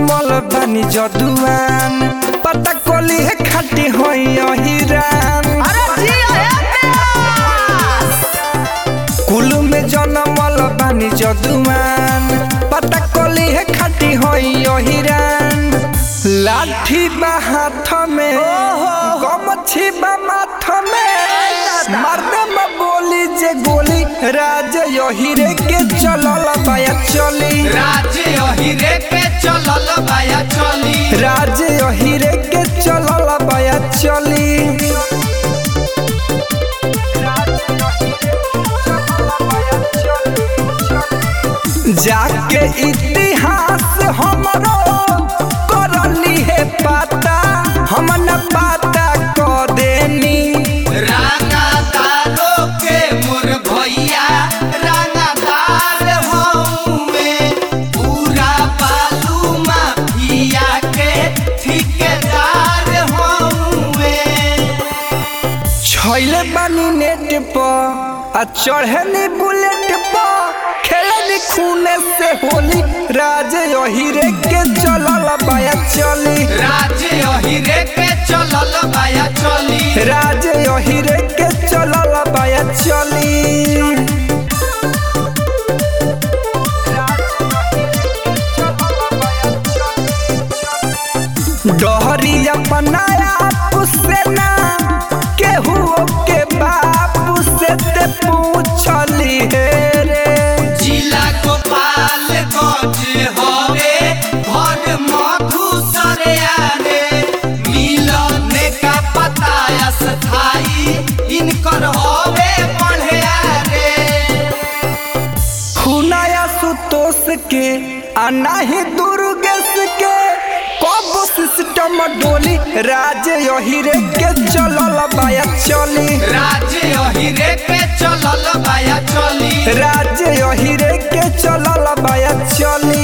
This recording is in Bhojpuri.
जनमल बानी जदुआन पता कोली है खाटी होई अहिरान अरे जिया हे प्यास कुलू में जनमल बानी जदुआन पता कोली है खाटी होई अहिरान लाठी बा हाथ में गमछी बा माथ में मर्दे में बोली जे गोली राज यहिरे के चलल बाया चली राज्य अहिरे के चलल बाया चली राज यहिरे के चलल बाया चली जाके इतिहास हमरो करली है पता हम न पता क देनी रांगादारो के मोर भैया रांगादार हउवे पूरा बालू माफिया के ठेकेदार हउवे छैले बानी नेट पर आ चढ़नी बुलेट पर खेलनी खूने से होली राज यहिरे के चलल बाया चली राज्य अहिरे के चलल बाया चली राज यहिरे के चलल बाया चली डहरी अपनाया पुसेना केहू के बाप से ते पूछली हे रे जिला गोपाल गंज हवे घर मधुसरे आरे मिलन का पता स्थाई इनकर हवे बढ़े आरे खुनाया सुतोष के आ नाही दुर्गेश के कब सिस्टम डोली राज यहिरे के चलल बाया चली राज्य अहिरे के चलल बाया चली राज यहिरे के चलल बाया चली